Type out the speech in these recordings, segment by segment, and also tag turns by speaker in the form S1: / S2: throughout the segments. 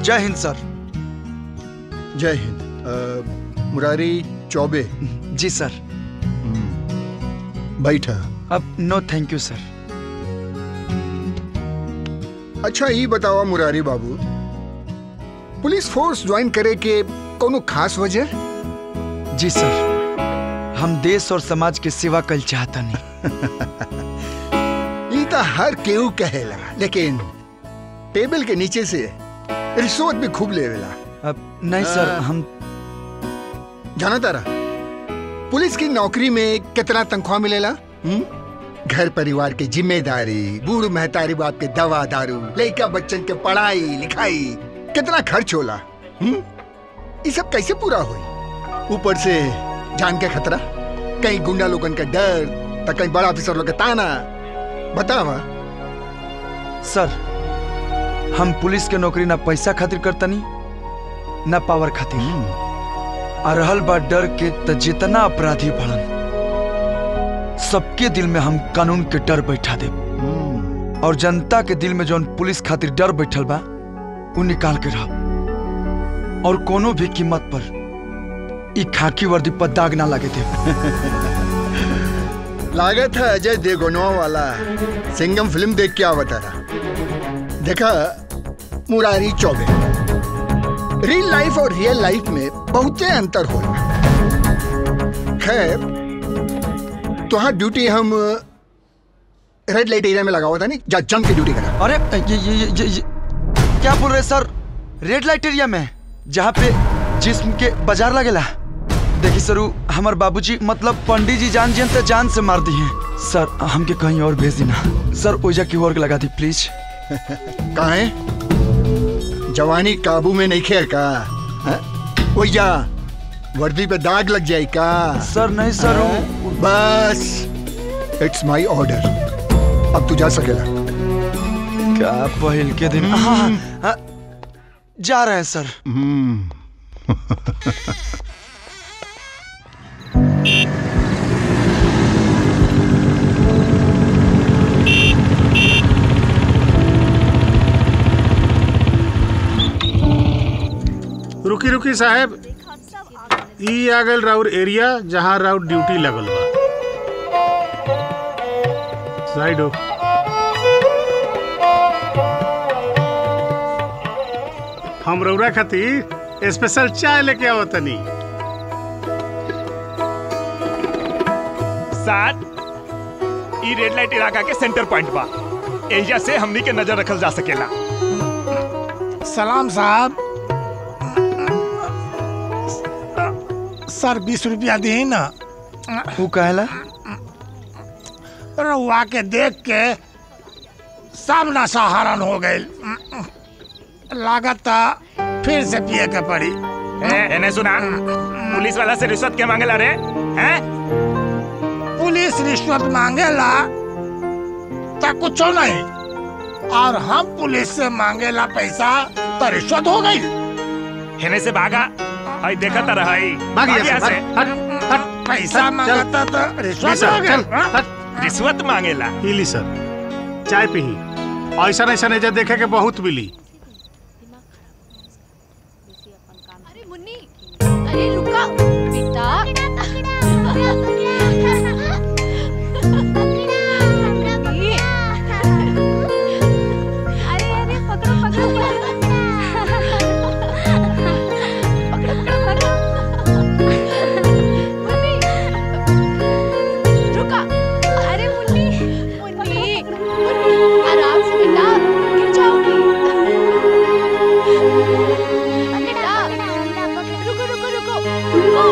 S1: जय हिंद सर
S2: जय हिंद अ, मुरारी चौबे
S1: जी सर
S2: बैठा
S1: अब नो थैंक यू सर
S2: अच्छा ये बतावा मुरारी बाबू पुलिस फोर्स ज्वाइन करे के कोनो खास वजह
S1: जी सर हम देश और समाज के सेवा कल चाहता नहीं
S2: ये तो हर केहू कहेला लेकिन टेबल के नीचे से रिश्वत भी खूब लेवेला
S1: अब नहीं सर
S2: हाँ।
S1: हम
S2: जाना तारा पुलिस की नौकरी में कितना तनख्वाह मिलेला हुँ? घर परिवार की जिम्मेदारी बूढ़ महतारी बाप के दवा दारू लड़का बच्चन के पढ़ाई लिखाई कितना खर्च होला हुँ? ये सब कैसे पूरा हुई ऊपर से जान के खतरा कहीं गुंडा लोगन का डर तो कहीं बड़ा ऑफिसर लोग का ताना बतावा
S1: सर हम पुलिस के नौकरी ना पैसा खातिर करतनी ना पावर खातिर आ रहल बा डर के त जितना अपराधी बढ़न सबके दिल में हम कानून के डर बैठा दे और जनता के दिल में जौन पुलिस खातिर डर बैठल बा उ निकाल के रह और कोनो भी कीमत पर ई खाकी वर्दी पर दाग ना लगे दे
S2: लागत है अजय देवगनवा वाला सिंगम फिल्म देख के आवता रहा देखा मुरारी चौबे रियल लाइफ और रियल लाइफ में बहुते अंतर हो खैर तुहार ड्यूटी हम रेड लाइट एरिया में लगा हुआ था नहीं जा जम के ड्यूटी करा
S1: अरे ये ये ये, ये, ये क्या बोल रहे सर रेड लाइट एरिया में जहाँ पे जिस्म के बाजार लगेला देखी सरू हमार बाबूजी मतलब पंडित जी जान जियन तो जान से मार दी हैं सर हमके कहीं और भेज देना सर ओजा की और लगा दी प्लीज
S2: कहा है जवानी काबू में नहीं खे का हाँ? ओए जा वर्दी पे दाग लग जाए का
S1: सर नहीं सर
S2: बस इट्स माय ऑर्डर अब तू जा सकेला
S1: क्या पहल के दिन हाँ, हाँ, हाँ, जा रहे हैं सर
S3: रुकी रुकी साहब ई आ गल राउर एरिया जहाँ राउर ड्यूटी लगल बा साइड हो हम रउरा खातिर स्पेशल चाय लेके आवत तनी
S4: साथ ई रेड लाइट इलाका के सेंटर पॉइंट बा एहिजा से हमनी के नजर रखल जा सकेला
S5: सलाम साहब सर बीस रुपया दी ना
S1: वो कहला
S5: रउआ के देख के सामना सहारन हो गए लागत फिर से पिए के पड़ी
S4: ए, एने सुना पुलिस वाला से रिश्वत के मांगेला रे हैं
S5: पुलिस रिश्वत मांगेला तो कुछ नहीं और हम पुलिस से मांगेला पैसा तो रिश्वत हो गई
S4: हेने से भागा हई देखत रही
S3: भागिया से,
S5: पैसा मांगता तो
S3: जी
S5: रिश्वत
S3: सर,
S5: हो
S3: चल,
S5: गई हाँ?
S4: रिश्वत मांगेला
S3: ई ली सर चाय पी ऐसा ऐसा एजा देखे के बहुत मिली
S6: अरे मुन्नी अरे रुका बेटा अरे अरे पकड़ो पकड़ो पकड़ो पकड़ो मुन्नी रुका अरे मुन्नी मुन्नी आराम से बेटा गिर जाओगी बेटा रुको रुको रुको रुको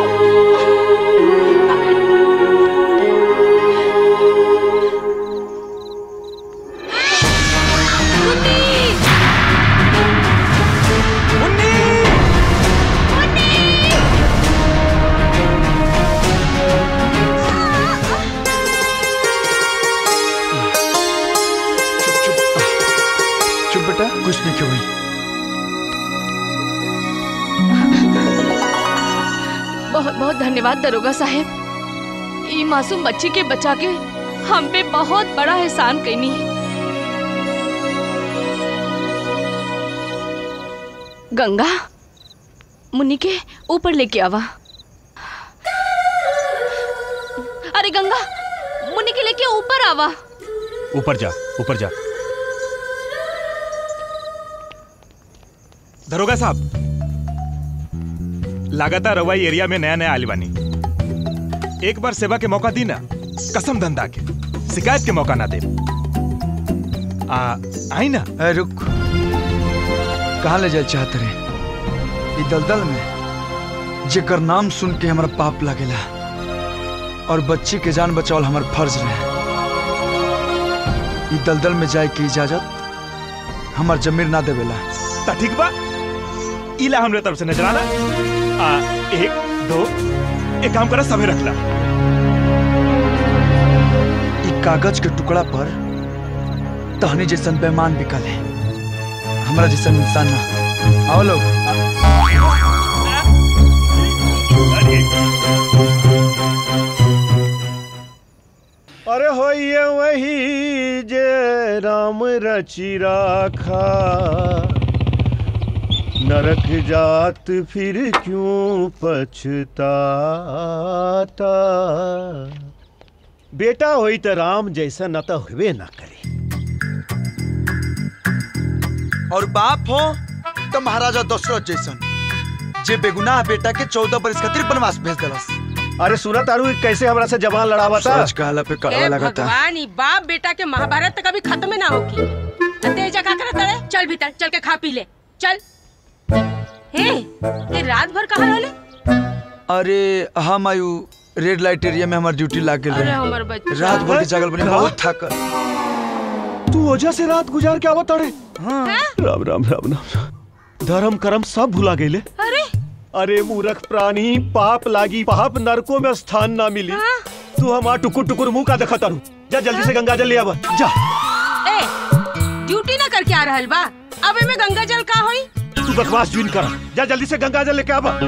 S1: चुप बेटा कुछ नहीं क्यों हुई
S7: बहुत बहुत धन्यवाद दरोगा साहेब ई मासूम बच्ची के बचा के हम पे बहुत बड़ा एहसान कैनी गंगा मुन्नी के ऊपर लेके आवा अरे गंगा मुन्नी के लेके ऊपर आवा
S4: ऊपर जा ऊपर जा दरोगा साहब लगातार रवाई एरिया में नया नया आली बानी एक बार सेवा के मौका दी ना कसम धंधा के शिकायत के मौका ना दे आ आई ना
S1: ए रुक कहाँ ले जाए चाहत रे ई दलदल में जेकर नाम सुन के हमारा पाप लगेला और बच्ची के जान बचावल हमार फर्ज रहे ई दलदल में जाए की इजाजत हमार जमीर ना देवेला
S4: ता ठीक बा इला हमरे तरफ से नजर आना आ एक दो एक काम करा समय रखला
S1: ई कागज के टुकड़ा पर तहनी जैसन बेमान बिकल है हमारा जैसन इंसान ना आओ लोग
S8: अरे होइए वही जे राम रचि राखा नरक जात फिर क्यों पछताता बेटा होई त राम जैसा न त हुए ना करे
S1: और बाप हो तो महाराजा दशरथ जैसन जे बेगुनाह बेटा के चौदह बरस खातिर बनवास भेज दिलस
S8: अरे सुना तारू ई कैसे हमरा से जवान लड़ावा था
S1: सच कहला पे कड़वा
S9: ए
S1: लगा था
S9: भगवान ई बाप बेटा के महाभारत तक कभी खत्म ना होगी तेजा का करत रहे चल भीतर चल के खा पी ले चल हे ये रात भर कहाँ रहले
S1: अरे हम आयु रेड लाइट एरिया में हमार ड्यूटी लाग गेल
S9: अरे
S1: रहे
S9: हमर बच्चा
S1: रात भर के जागल बनी बहुत थकल
S8: तू वजह से रात गुजार के आवत अड़े राम राम राम राम धर्म कर्म सब भुला गईले
S9: अरे
S8: अरे मूर्ख प्राणी पाप लागी पाप नरकों में स्थान ना मिली तू हमार टुकुर टुकुर मुंह का देखा तारू जा जल्दी से गंगा जल ले आवा जा
S9: ए ड्यूटी ना करके आ रहल बा अब में गंगा जल का होई
S8: तू बकवास जुइन कर जा जल्दी से गंगा जल लेके आवा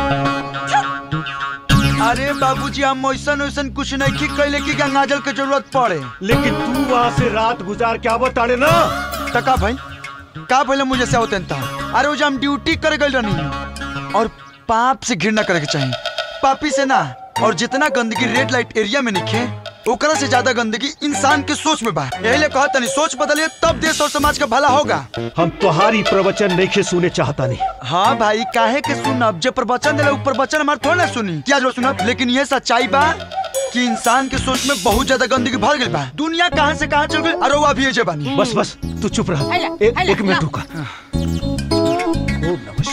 S1: अरे बाबूजी हम वैसन वैसन कुछ नहीं की कैले की गंगाजल के जरूरत पड़े
S8: लेकिन तू वहाँ से रात गुजार के आवत ताड़े ना
S1: टका भाई का पहले मुझे से होते था अरे वो जो हम ड्यूटी कर गए रहनी और पाप से घृणा करे के चाहिए पापी से ना और जितना गंदगी रेड लाइट एरिया में निखे ओकरा से ज्यादा गंदगी इंसान के सोच में बा यही ले कहा तनी सोच बदलिए तब देश और समाज का भला होगा
S8: हम तुम्हारी प्रवचन नहीं के सुने चाहता नहीं
S1: हाँ भाई काहे के सुनब जब प्रवचन दिला ऊपर वचन हमारे थोड़ा ना सुनी क्या जो सुनब लेकिन ये सच्चाई बा कि इंसान के सोच में बहुत ज्यादा गंदगी भर गई बा दुनिया कहाँ से कहाँ चल गई अरे वो अभी ये बानी
S8: बस बस तू चुप रह
S9: हैला,
S8: एक
S9: हैला,
S8: एक मिनट
S9: ला।
S8: रुका ओम नमः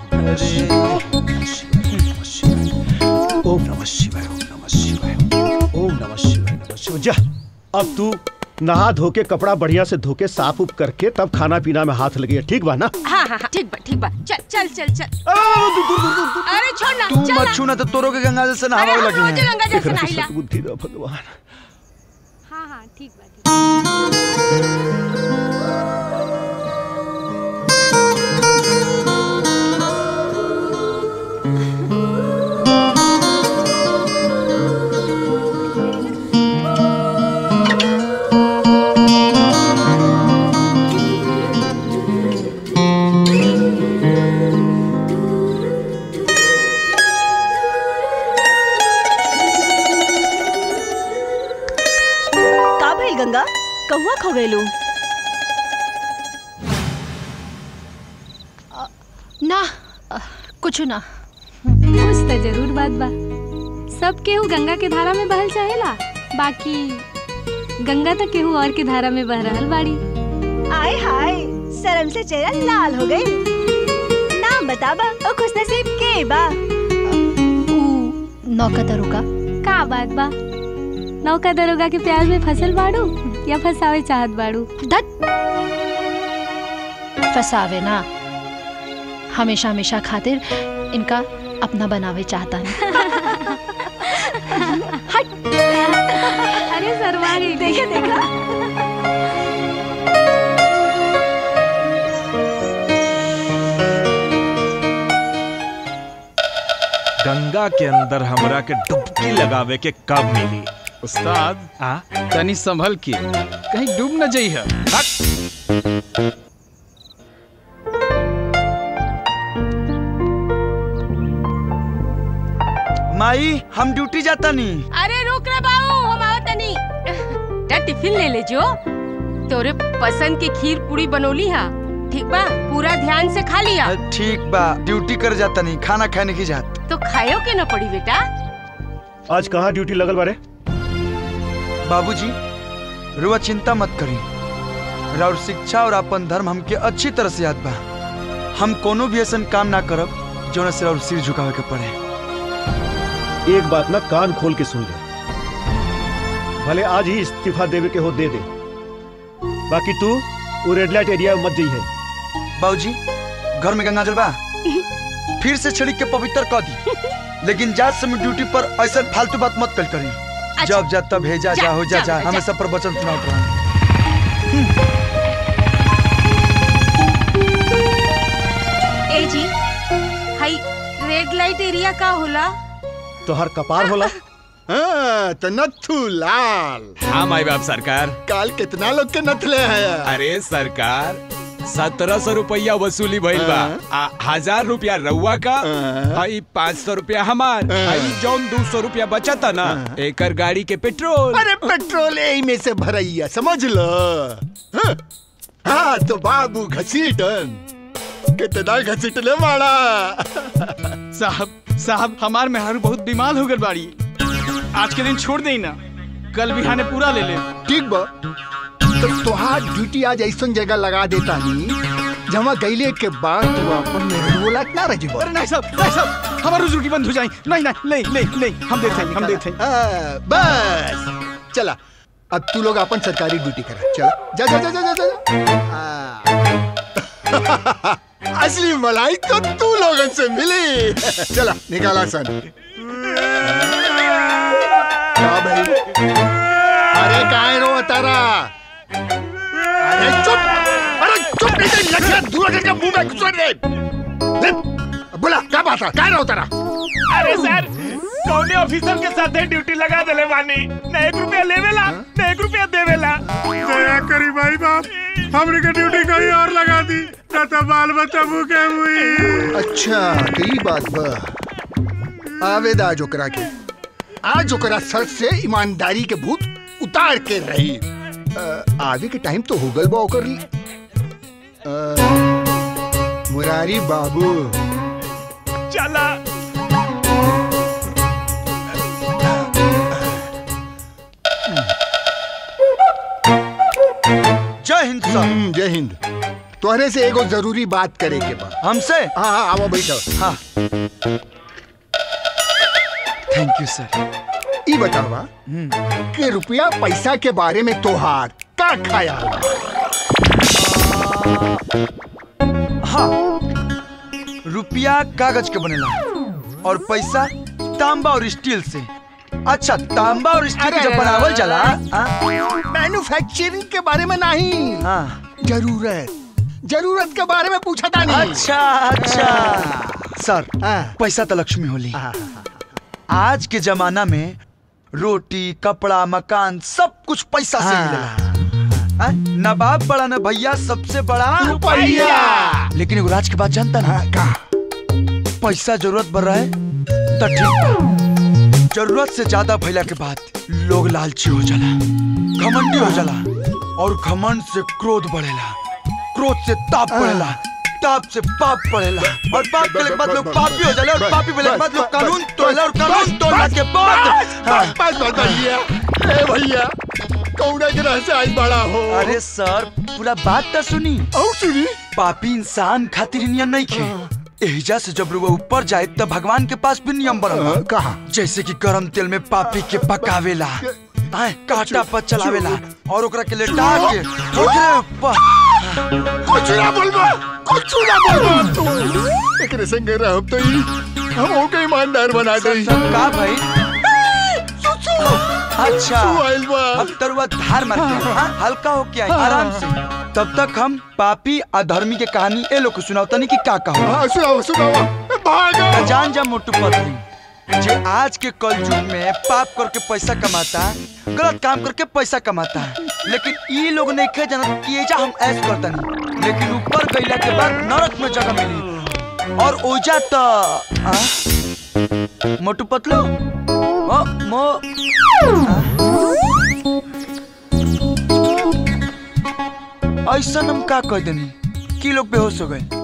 S8: शिवाय ओम नमः शिवाय ओम नमः शिवाय ओम नमः शिवाय ओम नमः शिवाय नमः शिवाय जा अब तू नहा धो के कपड़ा बढ़िया से धो के साफ उप करके तब खाना पीना में हाथ लगे ठीक बा ना
S9: हाँ हाँ हाँ ठीक बा ठीक बा चल चल चल चल
S8: दूर, दूर, दूर, दूर, दूर।
S9: अरे छोड़ ना
S1: तू
S9: चल
S1: मत
S9: ना।
S1: छू ना तो तोरो के गंगा जल से
S9: अरे
S1: नहावे
S9: हम
S1: लगे
S9: रोज
S1: हैं
S9: गंगा जल से
S8: एकरा से
S9: नहाइला
S8: सद्बुद्धि दे भगवान
S6: हाँ हाँ ठीक बा ठीक बा।
S10: का भइल गंगा कहुआ खो गइलू
S6: ना अ, कुछ ना कुछ तो जरूर बात बा सब केहू गंगा के धारा में बहल चाहेला बाकी गंगा तो केहू और के धारा में बह रहल बाड़ी
S10: आय हाय शर्म से चेहरा लाल हो गई नाम बताबा ओ खुश नसीब के बा
S6: ऊ नौका दरोगा का बात बा नौका दरोगा के प्यार में फसल बाड़ू या फसावे चाहत बाड़ू धत फसावे ना हमेशा हमेशा खातिर इनका अपना बनावे चाहता है हट अरे सरवा
S10: देखा देखा
S4: गंगा के अंदर हमरा के डुबकी लगावे के कब मिली
S11: उस्ताद
S4: आ
S11: तनी संभल के कहीं डूब न जाइह
S1: माई हम ड्यूटी जाता नहीं
S9: अरे रुक रे बाबू हम आवत तनी जा टिफिन ले ले जो तोरे पसंद के खीर पूरी बनौली हा ठीक बा पूरा ध्यान से खा लिया
S1: ठीक बा ड्यूटी कर जाता नहीं खाना खाने की जात
S9: तो खायो के न पड़ी बेटा
S8: आज कहाँ ड्यूटी लगल बारे
S1: बाबूजी रुआ चिंता मत करी और शिक्षा और अपन धर्म हमके अच्छी तरह से याद बा हम कोनो भी ऐसा काम ना करब जो से और सिर झुकावे के पड़े
S8: एक बात ना कान खोल के सुन ले भले आज ही इस्तीफा देवे के हो दे दे बाकी तू वो रेड लाइट एरिया में मत जाइए
S1: बाबूजी घर में गंगा जल बा फिर से छिड़क के पवित्र कर दी लेकिन जात समय ड्यूटी पर ऐसा फालतू बात मत कल करी जब जा तब भेजा
S9: जा,
S1: जा हो जा
S9: जा,
S1: जा
S9: जा।
S1: हमें सब पर वचन सुनाओ रहा
S9: ए जी हाई रेड लाइट एरिया का होला
S8: तो हर कपार होला
S2: हाँ, तो नथु लाल
S11: हाँ माई बाप सरकार
S2: काल कितना लोग के नथले हैं
S11: अरे सरकार सत्रह सौ रुपया वसूली भइल बा आ, हजार रुपया रउआ का आई पाँच सौ रुपया हमार आई जौन दो सौ रुपया बचता ना एकर गाड़ी के पेट्रोल
S2: अरे पेट्रोल यही में से भरैया समझ लो हाँ, हाँ तो बाबू घसीटन कितना घसीटले माड़ा
S12: साहब साहब हमार मेहरारू बहुत बीमार हो गल बाड़ी आज के दिन छोड़ दे ना कल बिहाने पूरा ले ले
S2: ठीक बा तो तुहार ड्यूटी आज ऐसा जगह लगा देता नी जमा गईले के बाद तू अपन मेहरुला ना रह जीबो
S12: अरे नहीं साहब नहीं साहब हमारी ड्यूटी बंद हो जाए नहीं नहीं नहीं नहीं नहीं हम देते हैं हम देते हैं
S2: हाँ, बस चला अब तू लोग अपन सरकारी ड्यूटी करा चला जा जा जा जा जा, जा हाँ। असली मलाई तो तू लोगन से मिली चला निकाला सन क्या भाई अरे काहे रो तारा अरे चुप अरे चुप नहीं तो लठिया दूर करके मुंह में घुसा दे ले, बोला क्या बात है क्या रो तारा
S4: अरे सर कौने ऑफिसर के साथ ड्यूटी लगा देले बानी न एक रुपया लेवेला न एक रुपया देवेला
S3: दया करी भाई बाप हमने के ड्यूटी कहीं और लगा दी न तो बाल बच्चा भूखे हुई
S2: अच्छा तो ये बात बा आवेदा आज ओकरा के आज ओकरा सर से ईमानदारी के भूत उतार के रही अ, आगे के टाइम तो हो गल बा ओकर अ, मुरारी बाबू
S4: चला
S1: जय हिंद सर
S2: हम्म, जय हिंद तोहरे से एगो जरूरी बात करे के बा
S1: हमसे
S2: हाँ हाँ आओ बैठो
S1: हाँ थैंक यू सर
S2: ई बतावा कि रुपया पैसा के बारे में तोहार का ख्याल बा?
S1: हाँ रुपया कागज के बनेला और पैसा तांबा और स्टील से अच्छा तांबा और स्टील के जब बनावल जाला
S2: मैन्युफैक्चरिंग के बारे में नहीं
S1: हाँ
S2: जरूरत जरूरत के बारे में पूछा था नहीं
S1: अच्छा अच्छा सर पैसा तो लक्ष्मी होली आज के जमाना में रोटी कपड़ा मकान सब कुछ पैसा से मिलेला हाँ? नवाब बड़ा न भैया सबसे बड़ा
S2: रुपया।
S1: लेकिन एगो राज के बात जानता ना
S2: का
S1: पैसा जरूरत बढ़ रहा है तो ठीक बा जरूरत से ज्यादा भैला के बाद लोग लालची हो जाला घमंडी हो जाला और घमंड से क्रोध बढ़ेला क्रोध से ताप बढ़ेला ताप से पाप बढ़ेला और पाप के बाद लोग पापी हो जाला और पापी होने के बाद लोग कानून तोड़ला और कानून तोड़ला के बाद हाँ।
S2: बस बस बस भैया ए भैया कौड़ा ग्रह से आज बड़ा हो
S1: अरे सर पूरा बात तो सुनी
S2: और सुनी
S1: पापी इंसान खातिर नियम नहीं खे एहिजा से जब लोग ऊपर जाए तब भगवान के पास भी नियम बनल बा।
S2: कहा
S1: जैसे कि गरम तेल में पापी के पकावेला आए काटा पर चलावेला और ओकरा के लेटा के ओकरे ऊपर
S2: कुछ ना बोलबा कुछ ना बोलबा तू एकरे संग रहब तो ई हम ओके ईमानदार बना दे
S1: का भाई अच्छा
S2: आइल बा
S1: अब तरुआ धार मार के हाँ, हल्का हो के आई आराम से तब तक हम पापी अधर्मी के कहानी ए लोग को सुनाओ तनी कि का कहो
S2: हाँ सुनाओ सुनाओ भागो
S1: त जान जा मोटू पतली जे आज के कलयुग में पाप करके पैसा कमाता गलत काम करके पैसा कमाता है लेकिन ये लोग नहीं खे जानत कि एजा हम ऐस करता नहीं लेकिन ऊपर गईला के बाद नरक में जगह मिली और ओजा त आ? मोटू पतलू मो मो ऐसा हम का कह देनी कि लोग बेहोश हो गए